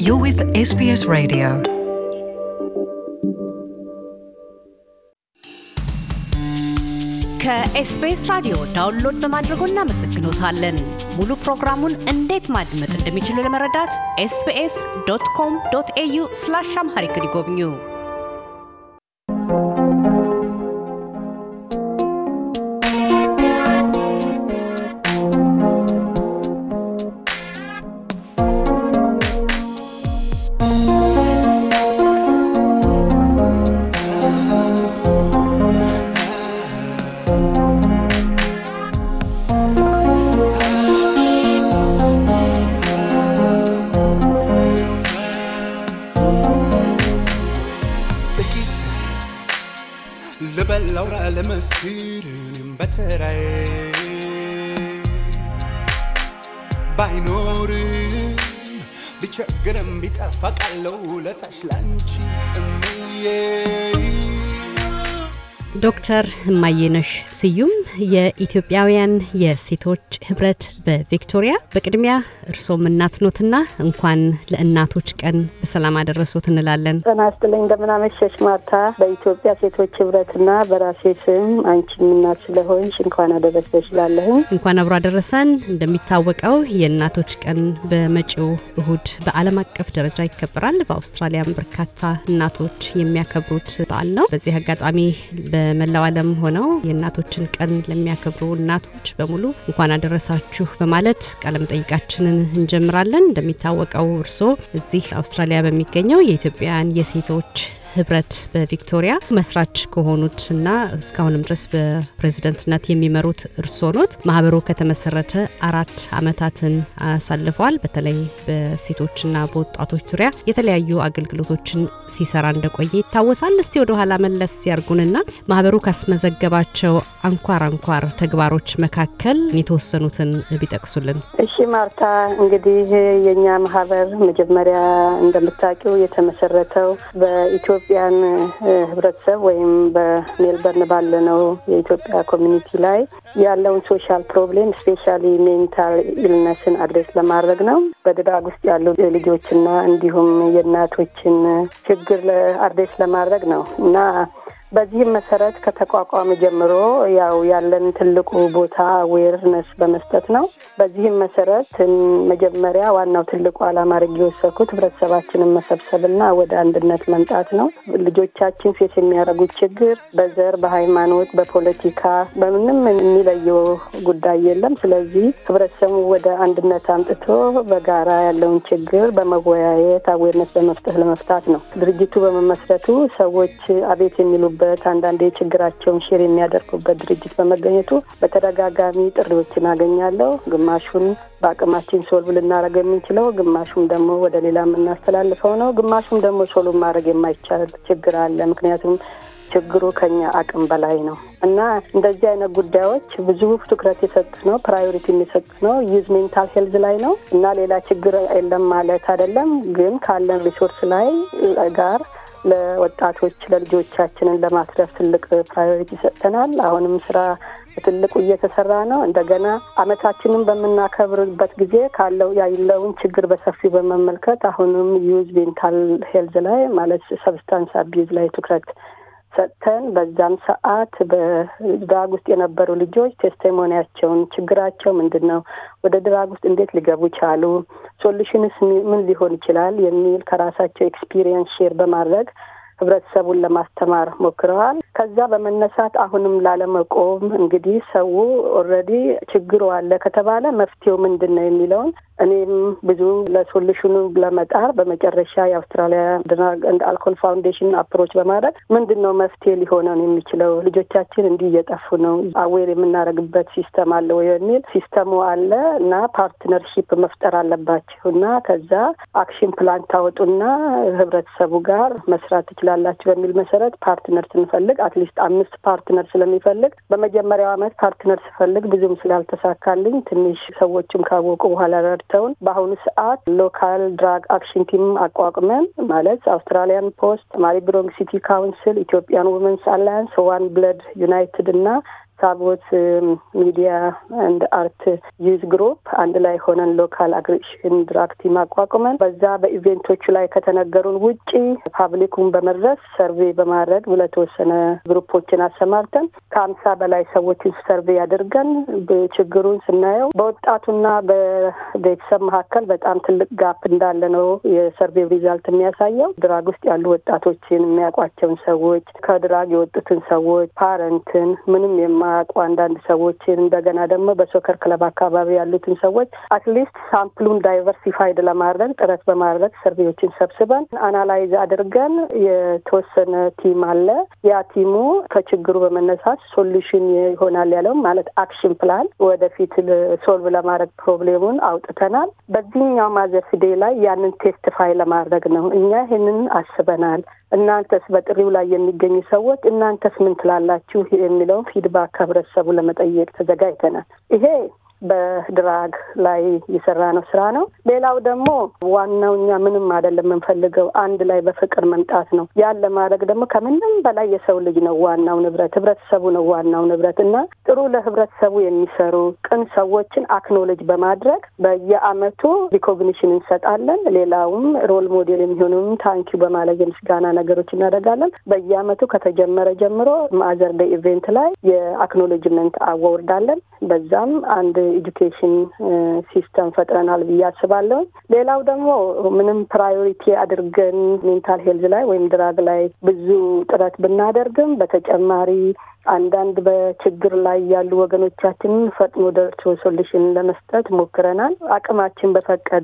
You're with SBS Radio. ከኤስቢኤስ ራዲዮ ዳውንሎድ በማድረጎ እናመሰግኖታለን። ሙሉ ፕሮግራሙን እንዴት ማድመጥ እንደሚችሉ ለመረዳት ኤስቢኤስ ዶት ኮም ዶት ኤዩ ስላሽ አምሃሪክ ይጎብኙ። ጥቂት ልበል ላውራ ለመስክር በተራዬ ባይኖርም ቢቸግርም ቢጠፋ ቃለው ለታች ላንቺ እምዬ ዶክተር እማየነሽ ስዩም የኢትዮጵያውያን የሴቶች ህብረት በቪክቶሪያ። በቅድሚያ እርሶም እናት ኖትና እንኳን ለእናቶች ቀን በሰላም አደረሶት እንላለን። ጤና ይስጥልኝ እንደምን አመሸሽ ማርታ። በኢትዮጵያ ሴቶች ህብረትና በራሴ ስም አንቺም እናት ስለሆንሽ እንኳን አደረሰሽ እላለሁኝ። እንኳን አብሮ አደረሰን። እንደሚታወቀው የእናቶች ቀን በመጪው እሁድ በዓለም አቀፍ ደረጃ ይከበራል። በአውስትራሊያም በርካታ እናቶች የሚያከብሩት በዓል ነው። በዚህ አጋጣሚ በመላው ዓለም ሆነው የእናቶችን ቀን ለሚያከብሩ እናቶች በሙሉ እንኳን አደረሳችሁ በማለት ቃለ መጠይቃችንን እንጀምራለን። እንደሚታወቀው እርስዎ እዚህ አውስትራሊያ በሚገኘው የኢትዮጵያውያን የሴቶች ህብረት በቪክቶሪያ መስራች ከሆኑት እና እስካሁንም ድረስ በፕሬዝደንትነት የሚመሩት እርስዎ ኖት። ማህበሩ ከተመሰረተ አራት አመታትን አሳልፈዋል። በተለይ በሴቶችና በወጣቶች ዙሪያ የተለያዩ አገልግሎቶችን ሲሰራ እንደቆየ ይታወሳል። እስቲ ወደ ኋላ መለስ ያርጉንና ማህበሩ ካስመዘገባቸው አንኳር አንኳር ተግባሮች መካከል የተወሰኑትን ቢጠቅሱልን። እሺ ማርታ፣ እንግዲህ የእኛ ማህበር መጀመሪያ እንደምታውቂው የተመሰረተው በኢትዮጵያን ህብረተሰብ ወይም በሜልበርን ባለነው የኢትዮጵያ ኮሚኒቲ ላይ ያለውን ሶሻል ፕሮብሌም ስፔሻሊ ሜንታል ኢልነስን አድሬስ ለማድረግ ነው። በድራግ ውስጥ ያሉ ልጆችና እንዲሁም የእናቶችን ችግር አድሬስ ለማድረግ ነው እና በዚህም መሰረት ከተቋቋመ ጀምሮ ያው ያለን ትልቁ ቦታ አዌርነስ በመስጠት ነው። በዚህም መሰረት መጀመሪያ ዋናው ትልቁ ዓላማ አድርጌ የወሰድኩት ህብረተሰባችንን መሰብሰብና ወደ አንድነት መምጣት ነው። ልጆቻችን ፌስ የሚያደርጉት ችግር በዘር፣ በሃይማኖት፣ በፖለቲካ በምንም የሚለየው ጉዳይ የለም። ስለዚህ ህብረተሰቡ ወደ አንድነት አምጥቶ በጋራ ያለውን ችግር በመወያየት አዌርነስ በመፍጠት ለመፍታት ነው። ድርጅቱ በመመስረቱ ሰዎች አቤት የሚሉ በት አንዳንድ ችግራቸውን ሼር የሚያደርጉበት ድርጅት በመገኘቱ በተደጋጋሚ ጥሪዎችን አገኛለሁ። ግማሹን በአቅማችን ሶልቭ ልናደርግ የምንችለው፣ ግማሹም ደግሞ ወደ ሌላ የምናስተላልፈው ነው። ግማሹም ደግሞ ሶልቭ ማድረግ የማይቻል ችግር አለ። ምክንያቱም ችግሩ ከኛ አቅም በላይ ነው እና እንደዚህ አይነት ጉዳዮች ብዙ ትኩረት የሰጡት ነው። ፕራዮሪቲ የሚሰጡት ነው። ዩዝ ሜንታል ሄልዝ ላይ ነው እና ሌላ ችግር የለም ማለት አይደለም። ግን ካለን ሪሶርስ ላይ ጋር ለወጣቶች ለልጆቻችንን ለማትረፍ ትልቅ ፕራዮሪቲ ሰጥተናል። አሁንም ስራ ትልቁ እየተሰራ ነው። እንደገና አመታችንን በምናከብርበት ጊዜ ካለው ያለውን ችግር በሰፊው በመመልከት አሁንም ዩዝ ሜንታል ሄልዝ ላይ ማለት ሰብስታንስ አቢዩዝ ላይ ትኩረት ሰጥተን በዛም ሰዓት በድራግ ውስጥ የነበሩ ልጆች ቴስቲሞኒያቸውን ችግራቸው ምንድን ነው፣ ወደ ድራግ ውስጥ እንዴት ሊገቡ ቻሉ፣ ሶሉሽንስ ምን ሊሆን ይችላል የሚል ከራሳቸው ኤክስፒሪየንስ ሼር በማድረግ ህብረተሰቡን ለማስተማር ሞክረዋል። ከዛ በመነሳት አሁንም ላለመቆም እንግዲህ ሰው ኦልሬዲ ችግሩ አለ ከተባለ መፍትሄው ምንድን ነው የሚለውን እኔም ብዙ ለሶሉሽኑ ለመጣር በመጨረሻ የአውስትራሊያ ድራግ ኤንድ አልኮል ፋውንዴሽን አፕሮች በማድረግ ምንድን ነው መፍትሄ ሊሆነን የሚችለው ልጆቻችን እንዲህ እየጠፉ ነው፣ አዌር የምናደርግበት ሲስተም አለ ወይ የሚል ሲስተሙ አለ እና ፓርትነርሺፕ መፍጠር አለባችሁ እና ከዛ አክሽን ፕላን ታወጡና ህብረተሰቡ ጋር መስራት ትችላላችሁ በሚል መሰረት ፓርትነር ስንፈልግ አትሊስት አምስት ፓርትነር ስለሚፈልግ በመጀመሪያው አመት ፓርትነር ስፈልግ ብዙም ስላልተሳካልኝ ትንሽ ሰዎችም ካወቁ በኋላ ረድተውን በአሁኑ ሰዓት ሎካል ድራግ አክሽን ቲም አቋቁመን ማለት አውስትራሊያን ፖስት፣ ማሪብሮንግ ሲቲ ካውንስል፣ ኢትዮጵያን ውመንስ አላያንስ፣ ዋን ብለድ ዩናይትድ እና ታቦት ሚዲያ አንድ አርት ዩዝ ግሩፕ አንድ ላይ ሆነን ሎካል አግሪሽን ድራግ ቲም አቋቁመን በዛ በኢቬንቶቹ ላይ ከተነገሩን ውጪ ፓብሊኩን በመድረስ ሰርቬይ በማድረግ ለተወሰነ ግሩፖችን አሰማርተን ከአምሳ በላይ ሰዎችን ሰርቬይ አድርገን ችግሩን ስናየው በወጣቱና በቤተሰብ መካከል በጣም ትልቅ ጋፕ እንዳለ ነው የሰርቬይ ሪዛልት የሚያሳየው። ድራግ ውስጥ ያሉ ወጣቶችን የሚያውቋቸውን ሰዎች፣ ከድራግ የወጡትን ሰዎች፣ ፓረንትን፣ ምንም የማያውቁ አንዳንድ ሰዎችን እንደገና ደግሞ በሶከር ክለብ አካባቢ ያሉትን ሰዎች አትሊስት ሳምፕሉን ዳይቨርሲፋይድ ለማድረግ ጥረት በማድረግ ሰርቬዮችን ሰብስበን አናላይዝ አድርገን የተወሰነ ቲም አለ። ያ ቲሙ ከችግሩ በመነሳት ሶሉሽን ይሆናል ያለው ማለት አክሽን ፕላን ወደፊት ሶልቭ ለማድረግ ፕሮብሌሙን አውጥተናል። በዚህኛው ማዘርስ ዴይ ላይ ያንን ቴስቲፋይ ለማድረግ ነው። እኛ ይህንን አስበናል። እናንተስ በጥሪው ላይ የሚገኙ ሰዎች እናንተስ ምን ትላላችሁ የሚለውን ፊድባክ ከህብረተሰቡ ለመጠየቅ ተዘጋጅተናል። ይሄ በድራግ ላይ የሰራ ነው ስራ ነው። ሌላው ደግሞ ዋናው እኛ ምንም አይደለም የምንፈልገው አንድ ላይ በፍቅር መምጣት ነው። ያን ለማድረግ ደግሞ ከምንም በላይ የሰው ልጅ ነው ዋናው ንብረት፣ ህብረተሰቡ ነው ዋናው ንብረት እና ጥሩ ለህብረተሰቡ የሚሰሩ ቅን ሰዎችን አክኖሎጅ በማድረግ በየአመቱ ሪኮግኒሽን እንሰጣለን። ሌላውም ሮል ሞዴል የሚሆኑም ታንኪዩ በማለት የምስጋና ነገሮች እናደርጋለን። በየአመቱ ከተጀመረ ጀምሮ ማዘር ዴይ ኢቬንት ላይ የአክኖሎጅመንት አዋርዳለን። በዛም አንድ ኤጁኬሽን ሲስተም ፈጥረናል ብዬ አስባለሁ። ሌላው ደግሞ ምንም ፕራዮሪቲ አድርገን ሜንታል ሄልዝ ላይ ወይም ድራግ ላይ ብዙ ጥረት ብናደርግም በተጨማሪ አንዳንድ በችግር ላይ ያሉ ወገኖቻችንን ፈጥኖ ደርሶ ሶሉሽን ለመስጠት ሞክረናል። አቅማችን በፈቀደ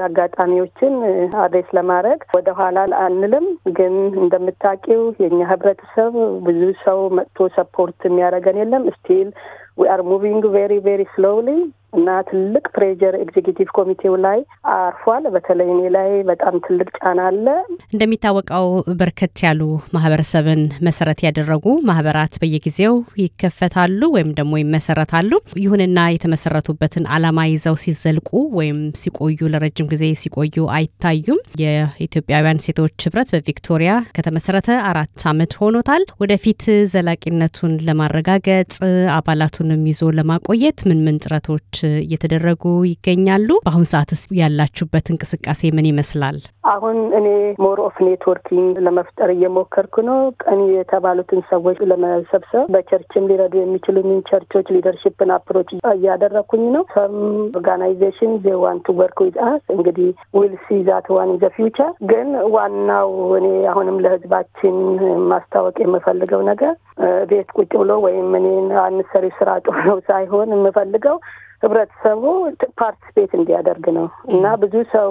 አጋጣሚዎችን አድሬስ ለማድረግ ወደኋላ አንልም። ግን እንደምታውቂው የእኛ ህብረተሰብ ብዙ ሰው መጥቶ ሰፖርት የሚያደርገን የለም ስቲል ዊ አር ሙቪንግ ቬሪ ቬሪ ስሎውሊ እና ትልቅ ፕሬጀር ኤግዜኪቲቭ ኮሚቴው ላይ አርፏል። በተለይ እኔ ላይ በጣም ትልቅ ጫና አለ። እንደሚታወቀው በርከት ያሉ ማህበረሰብን መሰረት ያደረጉ ማህበራት በየጊዜው ይከፈታሉ ወይም ደግሞ ይመሰረታሉ። ይሁንና የተመሰረቱበትን ዓላማ ይዘው ሲዘልቁ ወይም ሲቆዩ ለረጅም ጊዜ ሲቆዩ አይታዩም። የኢትዮጵያውያን ሴቶች ህብረት በቪክቶሪያ ከተመሰረተ አራት ዓመት ሆኖታል። ወደፊት ዘላቂነቱን ለማረጋገጥ አባላቱንም ይዞ ለማቆየት ምን ምን ጥረቶች እየተደረጉ ይገኛሉ? በአሁን ሰዓትስ ያላችሁበት እንቅስቃሴ ምን ይመስላል? አሁን እኔ ሞር ኦፍ ኔትወርኪንግ ለመፍጠር እየሞከርኩ ነው። ቀን የተባሉትን ሰዎች ለመሰብሰብ በቸርችም ሊረዱ የሚችሉንን ቸርቾች ሊደርሽፕን አፕሮች እያደረኩኝ ነው። ሰም ኦርጋናይዜሽን ዜ ዋን ቱ ወርክ ዊዝ አስ እንግዲህ ዊል ሲ ዛት ዋን ኢን ዘ ፊውቸር። ግን ዋናው እኔ አሁንም ለህዝባችን ማስታወቅ የምፈልገው ነገር ቤት ቁጭ ብሎ ወይም እኔን አንሰሪ ስራ ጥሩ ነው ሳይሆን የምፈልገው ህብረተሰቡ ፓርቲስፔት እንዲያደርግ ነው እና ብዙ ሰው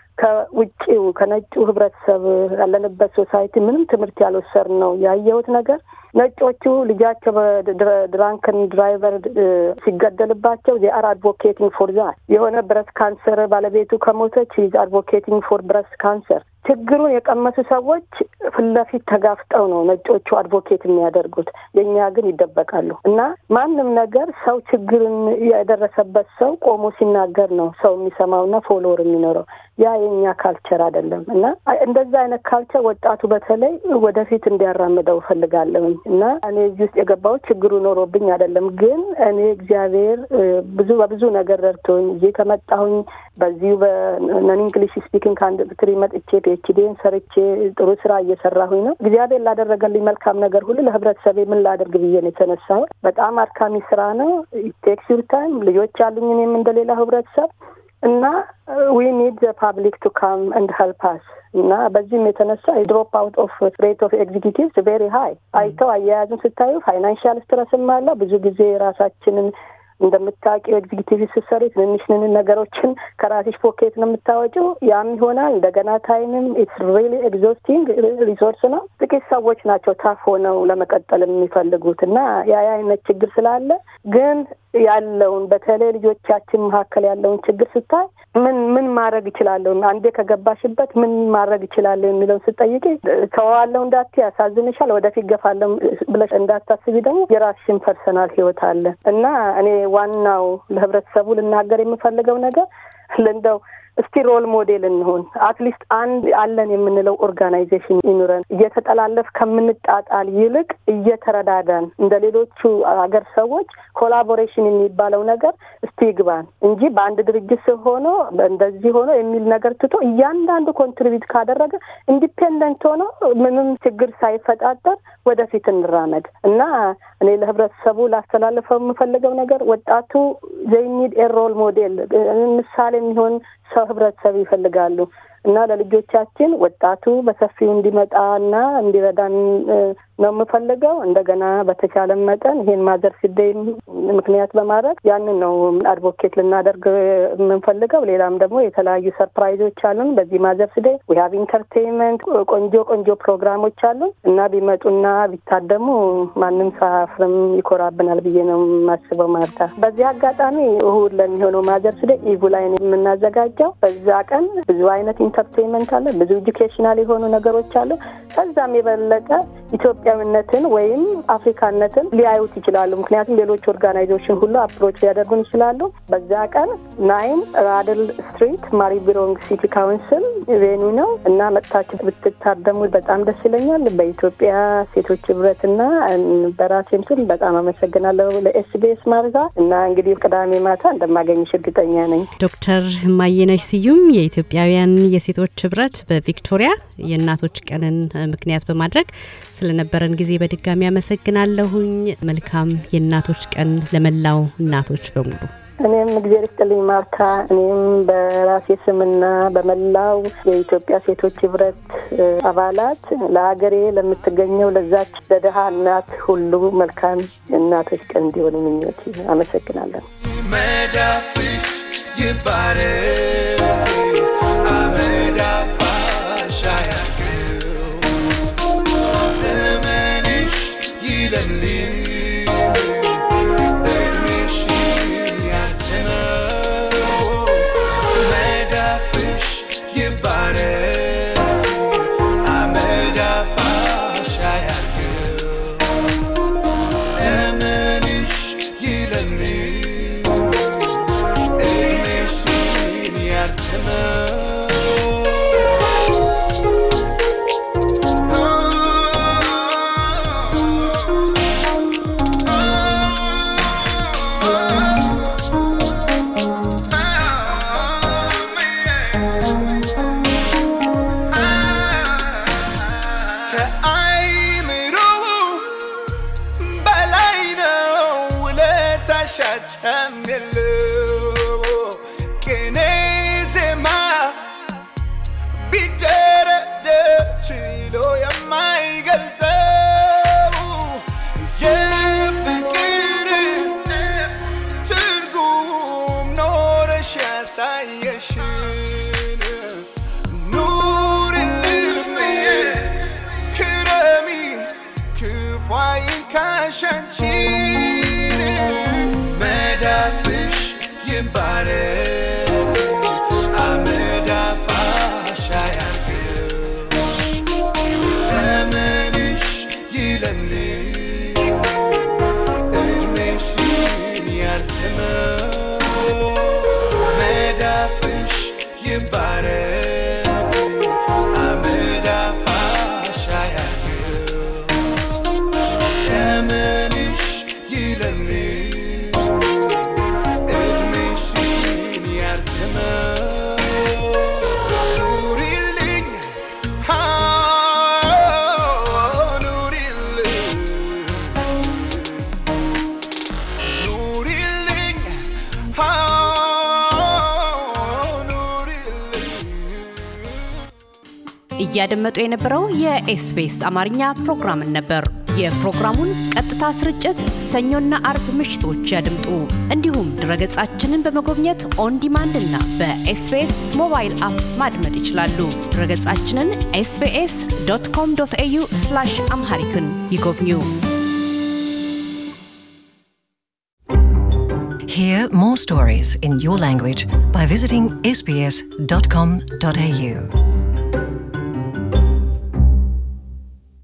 ከውጭው ከነጩ ህብረተሰብ ያለንበት ሶሳይቲ ምንም ትምህርት ያልወሰድ ነው ያየሁት ነገር ነጮቹ ልጃቸው በድራንክን ድራይቨር ሲገደልባቸው ዜ አር አድቮኬቲንግ ፎር ዛት የሆነ ብረስት ካንሰር ባለቤቱ ከሞተች ሂዝ አድቮኬቲንግ ፎር ብረስት ካንሰር ችግሩን የቀመሱ ሰዎች ፊት ለፊት ተጋፍጠው ነው ነጮቹ አድቮኬት የሚያደርጉት። የእኛ ግን ይደበቃሉ እና ማንም ነገር ሰው ችግርን የደረሰበት ሰው ቆሞ ሲናገር ነው ሰው የሚሰማውና ፎሎወር የሚኖረው። ያ የእኛ ካልቸር አይደለም እና እንደዛ አይነት ካልቸር ወጣቱ በተለይ ወደፊት እንዲያራምደው እፈልጋለሁኝ እና እኔ እዚህ ውስጥ የገባሁት ችግሩ ኖሮብኝ አይደለም። ግን እኔ እግዚአብሔር ብዙ በብዙ ነገር ረድቶኝ እዚህ ከመጣሁኝ በዚሁ በነን እንግሊሽ ስፒኪንግ ከአንድ ትሪ መጥቼ ፒኤችዲን ሰርቼ ጥሩ ስራ እየሰራሁኝ ነው። እግዚአብሔር ላደረገልኝ መልካም ነገር ሁሉ ለህብረተሰቤ ምን ላደርግ ብዬ ነው የተነሳሁት። በጣም አድካሚ ስራ ነው። ቴክስ ዩር ታይም። ልጆች አሉኝ እኔም እንደሌላ ህብረተሰብ እና ዊ ኒድ ዘ ፓብሊክ ቱ ካም እንድ ሄልፕ አስ እና በዚህም የተነሳ ድሮፕ አውት ኦፍ ሬት ኦፍ ኤግዚኪቲቭስ ቬሪ ሀይ አይተው አያያዝን ስታዩ ፋይናንሻል ስትረስም አለ። ብዙ ጊዜ ራሳችንን እንደምታውቂው ኤግዚኪቲቭ ስትሰሪ ትንንሽ ንን ነገሮችን ከራስሽ ፖኬት ነው የምታወጪው። ያም ይሆናል እንደገና ታይምም ኢትስ ሪሊ ኤግዞስቲንግ ሪሶርስ ነው። ጥቂት ሰዎች ናቸው ታፍ ሆነው ለመቀጠል የሚፈልጉት እና ያ አይነት ችግር ስላለ ግን ያለውን በተለይ ልጆቻችን መካከል ያለውን ችግር ስታይ ምን ምን ማድረግ እችላለሁ፣ አንዴ ከገባሽበት ምን ማድረግ እችላለሁ የሚለውን ስጠይቂ ተዋዋለሁ እንዳትዪ ያሳዝንሻል፣ ወደፊት ገፋለሁ ብለሽ እንዳታስቢ ደግሞ የራስሽን ፐርሰናል ህይወት አለ እና እኔ ዋናው ለህብረተሰቡ ልናገር የምፈልገው ነገር እንደው እስቲ ሮል ሞዴል እንሆን። አትሊስት አንድ አለን የምንለው ኦርጋናይዜሽን ይኑረን። እየተጠላለፍ ከምንጣጣል ይልቅ እየተረዳዳን እንደ ሌሎቹ አገር ሰዎች ኮላቦሬሽን የሚባለው ነገር እስቲ ይግባን እንጂ በአንድ ድርጅት ስር ሆኖ እንደዚህ ሆኖ የሚል ነገር ትቶ እያንዳንዱ ኮንትሪቢዩት ካደረገ ኢንዲፔንደንት ሆኖ ምንም ችግር ሳይፈጣጠር ወደፊት እንራመድ እና እኔ ለህብረተሰቡ ላስተላልፈው የምፈልገው ነገር ወጣቱ ዘይኒድ ኤሮል ሞዴል ምሳሌ የሚሆን ሰው ህብረተሰብ ይፈልጋሉ እና ለልጆቻችን ወጣቱ በሰፊው እንዲመጣ እና እንዲረዳን ነው የምፈልገው። እንደገና በተቻለ መጠን ይሄን ማዘርስ ዴይ ምክንያት በማድረግ ያንን ነው አድቮኬት ልናደርግ የምንፈልገው። ሌላም ደግሞ የተለያዩ ሰርፕራይዞች አሉን። በዚህ ማዘርስ ዴይ ዊ ሀቭ ኢንተርቴንመንት ቆንጆ ቆንጆ ፕሮግራሞች አሉን እና ቢመጡና ቢታደሙ ማንም ሳያፍርም ይኮራብናል ብዬ ነው የማስበው። ማርታ፣ በዚህ አጋጣሚ እሁድ ለሚሆነው ማዘርስ ዴይ ኢቭ ላይ ነው የምናዘጋጀው። በዛ ቀን ብዙ አይነት ኢንተርቴንመንት አለ፣ ብዙ ኤጁኬሽናል የሆኑ ነገሮች አሉ። ከዛም የበለጠ ኢትዮጵያዊነትን ወይም አፍሪካነትን ሊያዩት ይችላሉ። ምክንያቱም ሌሎች ኦርጋናይዜሽን ሁሉ አፕሮች ሊያደርጉን ይችላሉ። በዛ ቀን ናይን ራድል ስትሪት ማሪቢሮንግ ሲቲ ካውንስል ቬኒ ነው እና መጥታችሁ ብትታደሙ በጣም ደስ ይለኛል። በኢትዮጵያ ሴቶች ህብረትና በራሴም ስም በጣም አመሰግናለሁ ለኤስቢኤስ ማርዛ እና እንግዲህ ቅዳሜ ማታ እንደማገኝሽ እርግጠኛ ነኝ። ዶክተር ማየነሽ ስዩም የኢትዮጵያውያን የሴቶች ህብረት በቪክቶሪያ የእናቶች ቀንን ምክንያት በማድረግ ስለነበረን ጊዜ በድጋሚ አመሰግናለሁኝ። መልካም የእናቶች ቀን ለመላው እናቶች በሙሉ። እኔም እግዜር ይስጥልኝ ማርታ። እኔም በራሴ ስምና በመላው የኢትዮጵያ ሴቶች ህብረት አባላት ለሀገሬ ለምትገኘው ለዛች ለድሀ እናት ሁሉ መልካም እናቶች ቀን እንዲሆን ምኞት አመሰግናለሁ። መዳፍሽ ይባረክ አመዳፋሽ አያርገው ዘመንሽ ይለምልም እድሜሽ ያርዝመው መዳፍሽ ይባረክ አመዳፋሽ አያርገው ዘመንሽ ይለምልም እድሜሽን ያርዝመው ከአይምሮ በላይ ነው ውለታሻቸም የለው ቅኔ ዜማ ቢደረደር ችሎ የማይገልጸው የፍቅር ትርጉም ኖረሽ ያሳየሽን ኑሪልኝ ክረሚ ክፉ አይንካሻንቺን መዳፍሽ ይባረክ አመዳፋሽ አያርገው ዘመንሽ ይለምልም እድሜሽን ያርዝመው መዳፍሽ ይባረክ አመዳፋሽ አያርገው ዘመንሽ ይለምልም እድሜሽን ያርዝመው ኑሪልኝ አዎ፣ ኑሪልኝ ኑሪልኝ አዎ፣ ኑሪልኝ እያደመጡ የነበረው የኤስቢኤስ አማርኛ ፕሮግራምን ነበር። የፕሮግራሙን ቀጥታ ስርጭት ሰኞና አርብ ምሽቶች ያድምጡ። እንዲሁም ድረገጻችንን በመጎብኘት ኦን ዲማንድ እና በኤስቢኤስ ሞባይል አፕ ማድመጥ ይችላሉ። ድረገጻችንን ኤስቢኤስ ዶት ኮም ዶት ኤዩ አምሃሪክን ይጎብኙ። Hear more stories in your language by visiting sbs.com.au.